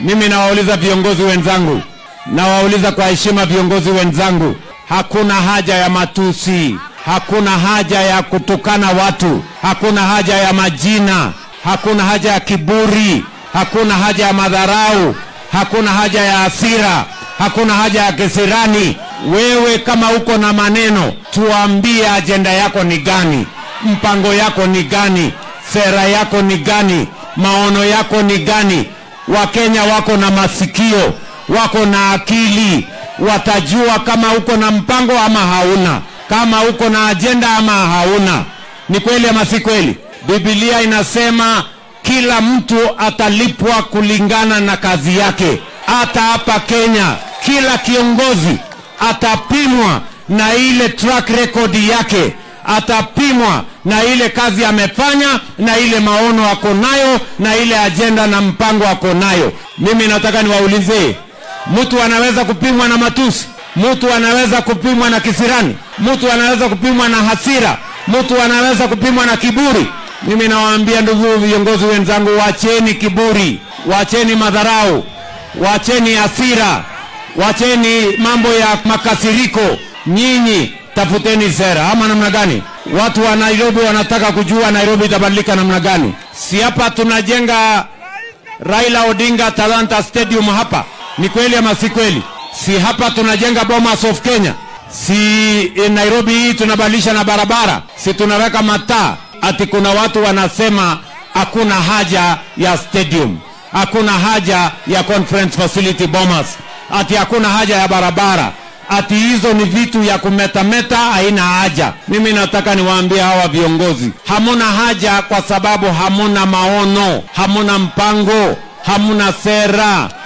Mimi nawauliza viongozi wenzangu, nawauliza kwa heshima viongozi wenzangu, hakuna haja ya matusi, hakuna haja ya kutukana watu, hakuna haja ya majina, hakuna haja ya kiburi, hakuna haja ya madharau, hakuna haja ya hasira, hakuna haja ya kisirani. Wewe kama uko na maneno, tuambie ajenda yako ni gani, mpango yako ni gani, sera yako ni gani, maono yako ni gani. Wakenya wako na masikio, wako na akili, watajua kama uko na mpango ama hauna, kama uko na ajenda ama hauna. Ni kweli ama si kweli? Biblia inasema kila mtu atalipwa kulingana na kazi yake. Hata hapa Kenya, kila kiongozi atapimwa na ile track record yake, atapimwa na ile kazi amefanya, na ile maono ako nayo, na ile ajenda na mpango ako nayo. Mimi nataka niwaulize, mtu anaweza kupimwa na matusi? Mtu anaweza kupimwa na kisirani? Mtu anaweza kupimwa na hasira? Mtu anaweza kupimwa na kiburi? Mimi nawaambia ndugu viongozi wenzangu, wacheni kiburi, wacheni madharau, wacheni hasira, wacheni mambo ya makasiriko. Nyinyi tafuteni sera, ama namna gani? Watu wa Nairobi wanataka kujua Nairobi itabadilika namna gani. Si hapa tunajenga Raila Odinga Talanta Stadium hapa, ni kweli ama si kweli? Si hapa tunajenga Bomas of Kenya? Si eh, Nairobi hii tunabadilisha na barabara? Si tunaweka mataa? Ati kuna watu wanasema hakuna haja ya stadium, hakuna haja ya conference facility Bomas, ati hakuna haja ya barabara, ati hizo ni vitu ya kumetameta, haina haja. Mimi nataka niwaambie hawa viongozi, hamuna haja kwa sababu hamuna maono, hamuna mpango, hamuna sera,